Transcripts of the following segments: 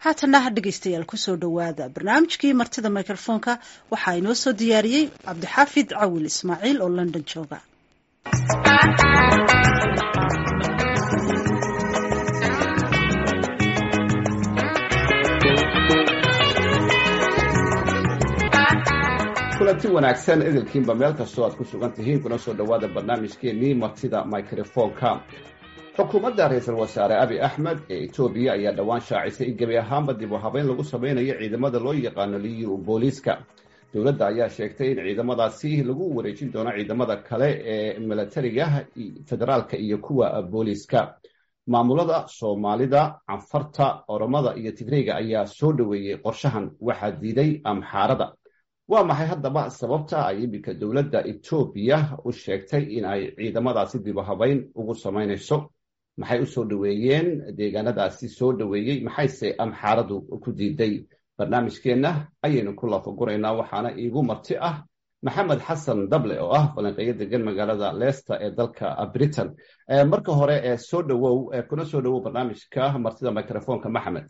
haatana dhegeystayaal kusoo dhowaada barnaamijkii martida mikrofoonka waxaa inoo soo diyaariyey cabdixaafid cawil ismaaciil oo london jooga kulanti wanaagsan idilkiinba meel kastoo aad ku sugan tihiin kuna soo dhowaada barnaamijkeenii martida microfonka xukuumadda ra-iisul wasaare abi axmed ee etoobiya ayaa dhowaan shaacisay in gebi ahaanba dib u habeyn lagu sameynayo ciidamada loo yaqaano liyu booliiska dowladda ayaa sheegtay in ciidamadaasi lagu wareejin doono ciidamada kale ee milatariga federaalka iyo kuwa booliiska maamulada soomaalida canfarta oromada iyo tigreyga ayaa soo dhoweeyey qorshahan waxaa diiday amxaarada waa maxay haddaba sababta ay iminka dowladda etoobiya u sheegtay in ay ciidamadaasi dib u habeyn ugu samaynayso maxay u soo dhoweeyeen deegaanadaasi soo dhoweeyey maxayse amxaaradu ku diiday barnaamijkeenna ayaynu ku lafaguraynaa waxaana iigu marti ah maxamed xasan dable oo ah falanqeeyo degan magaalada leicester ee dalka britain marka hore ee soo dhowow kuna soo dhowow barnaamijka martida microfonka maxamed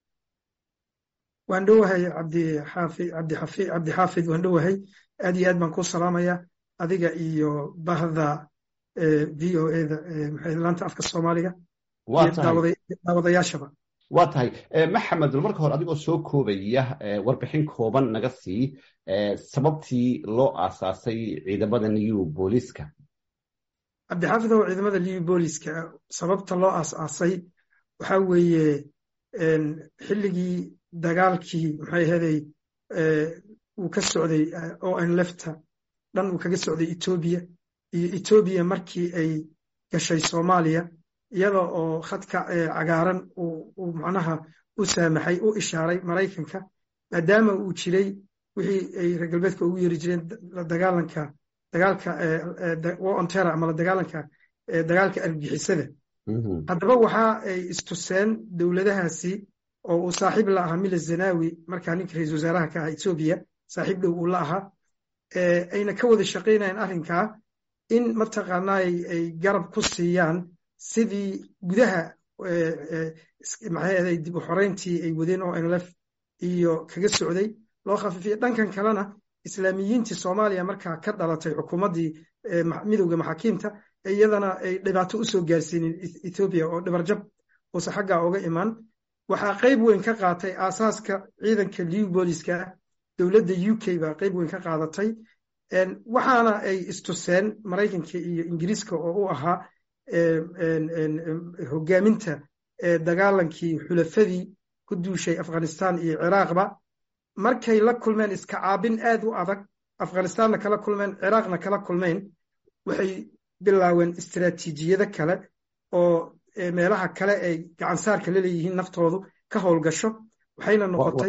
waan dhowahay cabdixaafi cabdixafi cabdixaafid waan dhowahay aad iyo aad baan ku salaamaya adiga iyo bahda v o e da maxay laanta afka soomaaliga daawadayaashaba waa tahay maxamed marka hore adigoo soo koobaya warbixin kooban naga sii sababtii loo aasaasay ciidamada new booliiska cabdixaafid oo ciidamada new booliiska sababta loo aasaasay waxaa weeye xilligii dagaalkii maxay ahaday uu ka socday o n lefta dhan uu kaga socday etoobiya iyo etoobiya markii ay gashay soomaaliya iyada oo khadka cagaaran uu macnaha u saamaxay u ishaaray maraykanka maadaama uu jiray wixii ay reer galbeedka ugu yeeri jireen dagaalanka dagaalka ontera ama la dagaalanka dagaalka argixisada haddaba waxa ay istuseen dowladahaasi oo uu saaxiib la ahaa mila zanawi markaa ninka ra-isul wasaaraha ka aha etoobiya saaxiib dhow uu la ahaa ayna ka wada shaqaynayaan arrinkaa in mataqaanaa ay garab ku siiyaan sidii gudaha maxay ahaday dib u xoreyntii ay wadeen oo nlf iyo kaga socday loo khafiifiyay dhankan kalena islaamiyiintii soomaaliya markaa ka dhalatay xukuumaddii midowda maxaakiimta iyadana ay dhibaato u soo gaarsiinin etoobiya oo dhibarjab uusa xaggaa oga imaan waxaa qayb weyn ka qaatay aasaaska ciidanka liw booliska ah dowladda u k baa qayb weyn ka qaadatay waxaana ay istuseen maraykanka iyo ingiriiska oo u ahaa hogaaminta dagaalankii xulafadii ku duushay afghanistan iyo ciraaqba markay la kulmeen iska caabin aad u adag afghanistanna kala kulmeen ciraaqna kala kulmeen waxay bilaaween istiraatiijiyado kale oo meelaha kale ay gacansaarka la leeyihiin naftoodu ka howlgasho waxayna noqotay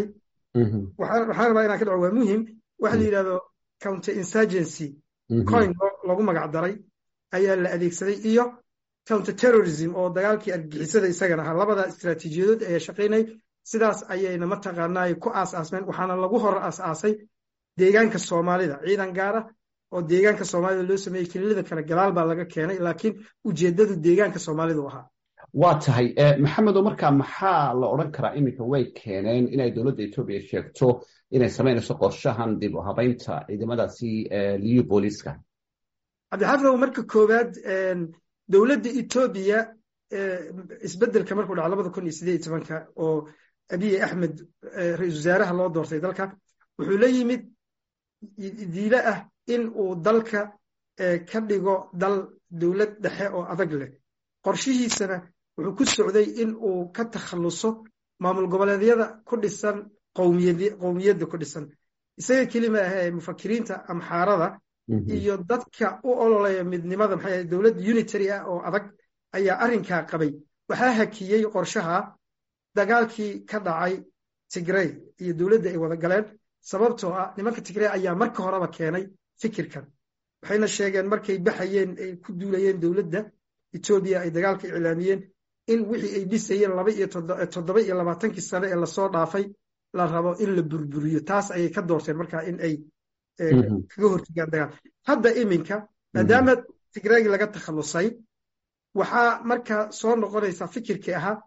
waxaan rabaa inaan ka dhaco waa muhim waxa la yidhahdo counter insurgency coin lagu magac daray ayaa la adeegsaday iyo counter terrorism oo dagaalkii argixisada isagana ahaa labada istiraatiijiyadood ayaa shaqaynay sidaas ayayna mataqaanaa ku aas-aasmeen waxaana lagu hor aas-aasay deegaanka soomaalida ciidan gaara oo deegaanka soomaalida loo sameeyey kelilada kale gadaal baa laga keenay laakiin ujeeddadu deegaanka soomaalidu ahaa waa tahay maxamedo markaa maxaa la odran karaa iminka way keeneen inay dowladda etoobiya sheegto inay samaynayso qorshahan dib u habeynta ciidamadaasi liyu booliiska cabdixaafidow marka koowaad dowladda etoobiya isbeddelka markuu dhaco labada kun iyo sideed iyo tobanka oo abiye axmed ra-isul wasaaraha loo doortay dalka wuxuu la yimid diile ah in uu dalka ka dhigo dal dowlad dhexe oo adag leh qorshihiisana wuxuu ku socday in uu ka takhalluso maamul goboleedyada ku dhisan qowmiyadda ku dhisan isaga kelima ahee mufakiriinta amxaarada iyo dadka u ololaya midnimada maxay dowlad unitary ah oo adag ayaa arrinkaa qabay waxaa hakiyey qorshaha dagaalkii ka dhacay tigrey iyo dowladda ay wada galeen sababtoo ah nimanka tigrey ayaa marka horeba keenay fikirkan waxayna sheegeen markay baxayeen ay ku duulayeen dowladda etoobiya ay dagaalka iclaamiyeen in wixii ay dhisayeen laba iyo toddoba iyo labaatankii sane ee lasoo dhaafay la rabo in la burburiyo taas ayay ka doorteen markaa in ay kaga hortegaan dagaal hadda iminka maadaama tigreegi laga takhallusay waxaa markaa soo noqonaysaa fikirkii ahaa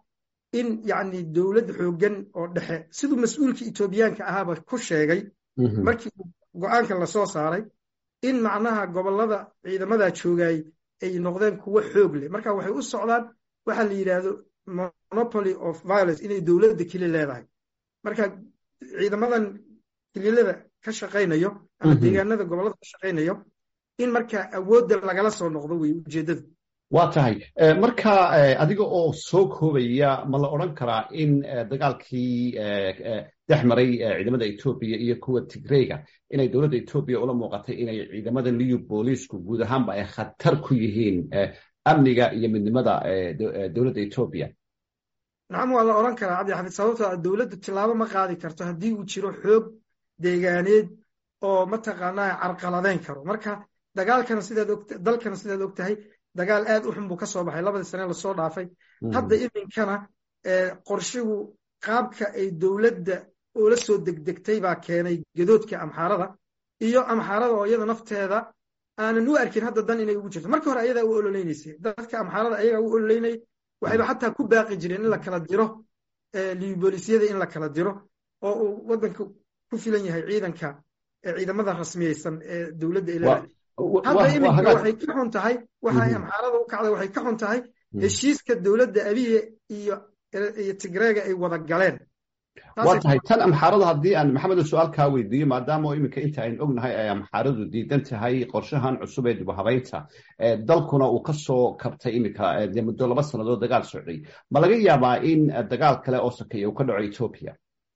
in yacni dowlad xooggan oo dhexe siduu mas-uulka etoobiyaanka ahaaba ku sheegay markii go-aanka lasoo saaray in macnaha gobollada ciidamadaa joogay ay noqdeen kuwo xoog leh marka waxay u socdaan waxa la yidhaahdo monopoly of violence inay dowladda keli leedahay marka ciidamadan kililada ka shaqaynayo ama deegaanada gobollada ka shaqaynayo in marka awoodda lagala soo noqdo wey ujeeddadu waa tahay marka adiga oo soo koobaya ma la odran karaa in dagaalkii dhex maray ciidamada etoobiya iyo kuwa tigreyga inay dowladda etoobiya ula muuqatay inay ciidamada liyu booliisku guud ahaanba ay khatar ku yihiin amniga iyo midnimada dowladda etoobiya nacam waa la odhan karaa cabdixafid sababtoo dowladdu tilaabo ma qaadi karto haddii uu jiro xoog deegaaneed oo mataqaanaa carqaladeyn karo marka dagaalkana sidaad og dalkana sidaad og tahay dagaal aad u xun buu ka soo baxay labadii sane lasoo dhaafay hadda iminkana qorshigu qaabka ay dowladda oola soo degdegtay baa keenay gadoodka amxaarada iyo amxaarada oo iyada nafteeda aanan u arkin hadda dan inay ugu jirto markii hore ayadaa u ololeynaysay dadka amxaarada ayagaa u ololeynayay waxayba xataa ku baaqi jireen in la kala diro liboolisyada in la kala diro oo uu waddanka ku filan yahay ciidanka ciidamada rasmiyeysan ee dowladda ilaa hadda iminka waxay ka xun tahay waxay amxaarada u kacday waxay ka xun tahay heshiiska dowladda abiye iyo iyo tigreega ay wada galeen waa tahay tan amxaarada haddii aan maxamedo su-aal kaa weydiiyo maadaama iminka inta aynu ognahay ay amxaaradu diidan tahay qorshahan cusub ee dibuhabaynta dalkuna uu ka soo kabtay iminka dee muddo laba sannadood dagaal socday ma laga yaabaa in dagaal kale oo sakeeya uu ka dhaco etoobiya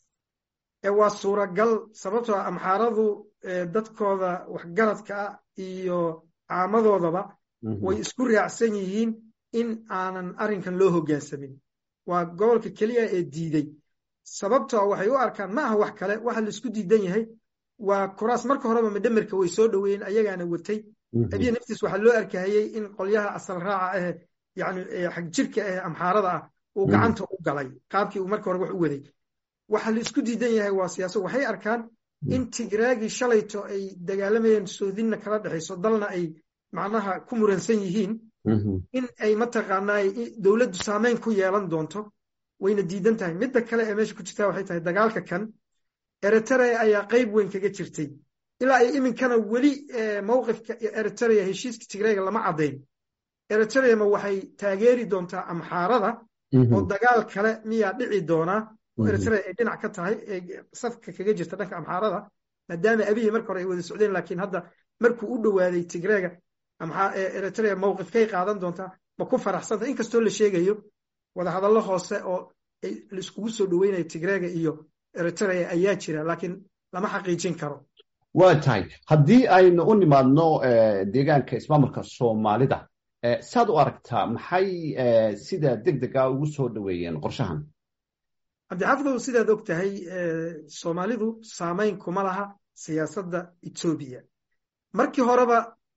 waa suuragal sababtoo amxaaradu dadkooda waxgaradka ah iyo caamadoodaba way isku raacsan yihiin in aanan arrinkan loo hoggaansamin waa gobolka keliya ee diiday sababtoo waxay u arkaan ma aha wax kale waxa laisku diidan yahay waa kuraas marka horeba madhamerka way soo dhoweeyeen ayagaana watay abiya naftiis waxaa loo arkahayey in qolyaha asal raaca ahe yani xag jirka ahe amxaarada ah uu gacanta u galay qaabkii uu marka hore wax u waday waxa la isku diidan yahay waa siyaasad waxay arkaan in tigraagii shalayto ay dagaalamayeen soodinna kala dhexayso dalna ay macnaha ku muransan yihiin in ay mataqaanaa dowladdu saameyn ku yeelan doonto wayna diidan tahay midda kale ee meesha ku jirtaa waxay tahay dagaalka kan eritrea ayaa qayb weyn kaga jirtay ilaa ay iminkana weli mowqifka eritrea heshiiska tigreega lama caddayn eritrea ma waxay taageeri doontaa amxaarada oo dagaal kale miyaa dhici doonaa oo eritrea ay dhinac ka tahay ee safka kaga jirta dhanka amxaarada maadaama abiyi marka hore ay wada socdeen laakiin hadda markuu u dhowaaday tigreega eritrea mowqifkay qaadan doontaa ma ku faraxsanta inkastoo la sheegayo wadahadallo hoose oo laiskugu soo dhoweynayo tigreega iyo eritrea ayaa jira laakiin lama xaqiijin karo waa tahay haddii aynu u nimaadno deegaanka ismaamulka soomaalida saad u aragtaa maxay sida deg dega ugu soo dhoweeyeen qorshahan cabdixafidow sidaad og tahay soomaalidu saameyn kuma laha siyaasadda etoobiya markii horeba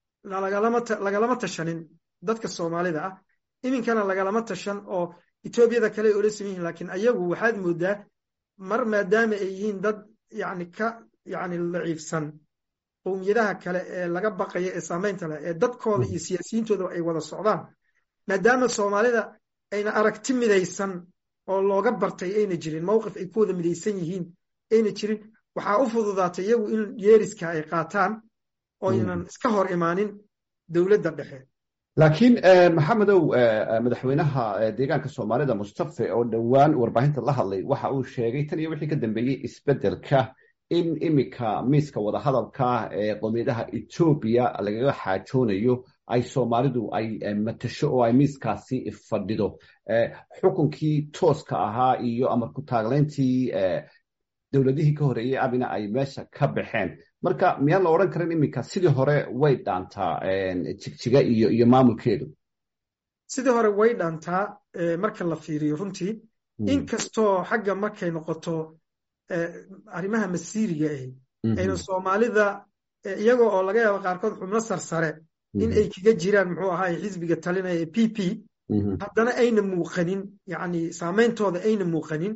lagalama tashanin dadka soomaalida ah iminkana lagalama tashan oo etoobiyada kale ay ola saman yihin lakiin ayagu waxaad moodaa mar maadaama ay yihiin dad yani ka yani daciifsan qowmiyadaha kale ee laga baqaya ee saameynta leh ee dadkooda iyo siyaasiyiintooda ay wada socdaan maadaama soomaalida ayna aragti midaysan oo looga bartay ayna jirin mowqif ay ku wada midaysan yihiin ayna jirin waxaa u fududaatay iyagu in yeeriska ay qaataan oynan iska hor imaanin dowladda dhexe laakiin maxamedow madaxweynaha deegaanka soomaalida mustafe oo dhowaan warbaahinta la hadlay waxa uu sheegay tan iyo wixii ka dambeeyey isbeddelka in iminka miiska wadahadalka ee qowmiyadaha etoobiya lagaga xaajoonayo ay soomaalidu ay matasho oo ay miiskaasi fadhido xukunkii tooska ahaa iyo amar ku taaglayntii dowladihii ka horeeyey abina ay meesha ka baxeen marka miyaan la odhan karin iminka sidii hore way dhaantaa jigjiga iyo iyo maamulkeedu sidii hore way dhaantaa marka la fiiriyo runtii inkastoo xagga markay noqoto arrimaha masiiriga ahi ayna soomaalida iyagoo oo laga yaabo qaarkood xubno sarsare in ay kaga jiraan muxuu ahaay xisbiga talinaya ee p p haddana ayna muuqanin yani saameyntooda ayna muuqanin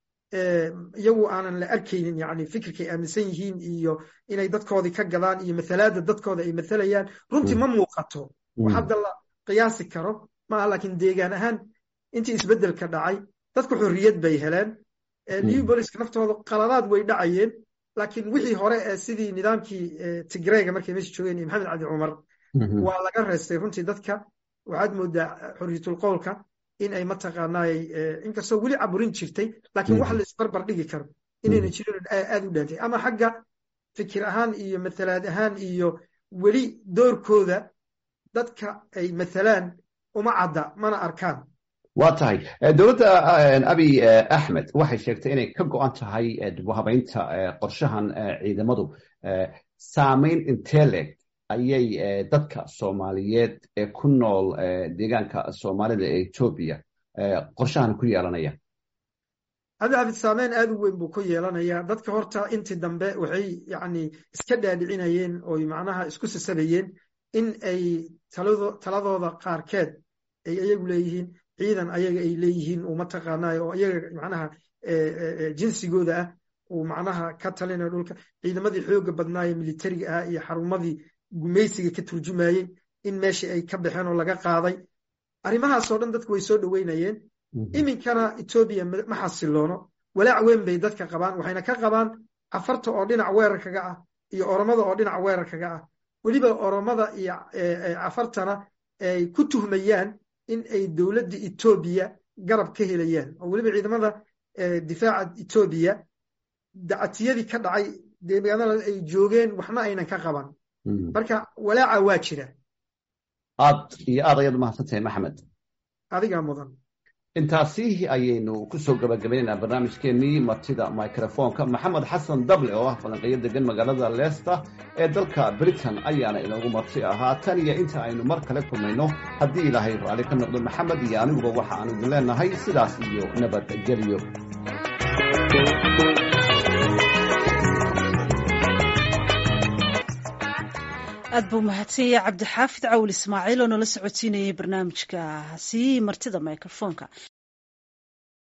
iyagu aanan la arkaynin yani fikirkay aaminsan yihiin iyo inay dadkoodii ka gadaan iyo mathalaada dadkooda ay mathalayaan runtii ma muuqato wax hadda la qiyaasi karo maaha laakiin deegaan ahaan intii isbeddelka dhacay dadku xorriyad bay heleen new booliska naftooda qaladaad way dhacayeen laakiin wixii hore ee sidii nidaamkii tigreyga markay meesha joogeen iyo maxamed cabdi cumar waa laga reestay runtii dadka waxaad moodaa xorriyatul qowlka in ay mataqaanaay inkastoo weli caburin jirtay laakiin wax la isbarbar dhigi karo inayna jirin aad u dhaantay ama xagga fikir ahaan iyo mathalaad ahaan iyo weli doorkooda dadka ay mathalaan uma cadda mana arkaan waa tahay dowladda abiy axmed waxay sheegtay inay ka go-an tahay dibuhabaynta qorshahan ciidamadu saamayn inteleg ayay dadka soomaaliyeed ee ku nool deegaanka soomaalida ee etoobiya qorshahan ku yeelanayaan cabdicabid saameyn aad u weyn buu ku yeelanayaa dadka horta intii dambe waxay yacni iska dhaadhicinayeen oy macnaha isku sasabayeen in ay taladooda qaarkeed ay iyagu leeyihiin ciidan ayaga ay leeyihiin uu mataqaanayo oo iyaga macnaha jinsigooda ah uu macnaha ka talinayo dhulka ciidamadii xooga badnaaye militariga ah iyo xarumadii gumaysiga ka turjumayey in meeshii ay ka baxeen oo laga qaaday arrimahaasoo dhan dadku way soo dhoweynayeen iminkana etoobiya ma xasiloono walaac weyn bay dadka qabaan waxayna ka qabaan cafarta oo dhinac weerarkaga ah iyo oromada oo dhinac weerarkaga ah weliba oromada iyo cafartana ay ku tuhmayaan in ay dowladda etoobiya garab ka helayaan oo weliba ciidamada difaaca etoobiya dacatiyadii ka dhacay deegaanada ay joogeen waxna aynan ka qaban marka walaaca waa jira aad iyo aad ayaad umahadsantahay maxamed adigaa mudan intaasi ayaynu kusoo gabagabaynaynaa barnaamijkeenii martida microfonka maxamed xasan dable oo ah falanqeeyo degan magaalada leicester ee dalka britain ayaana inoogu marti ahaa tan iyo inta aynu mar kale kulmayno haddii ilaahay raalli ka noqdo maxamed iyo aniguba waxa aan idin leenahay sidaas iyo nabadgelyo aad buu mahadsanyay cabdixaafid cawil ismaaciil oo nala socodsiinayay barnaamijkaasi martida microfonka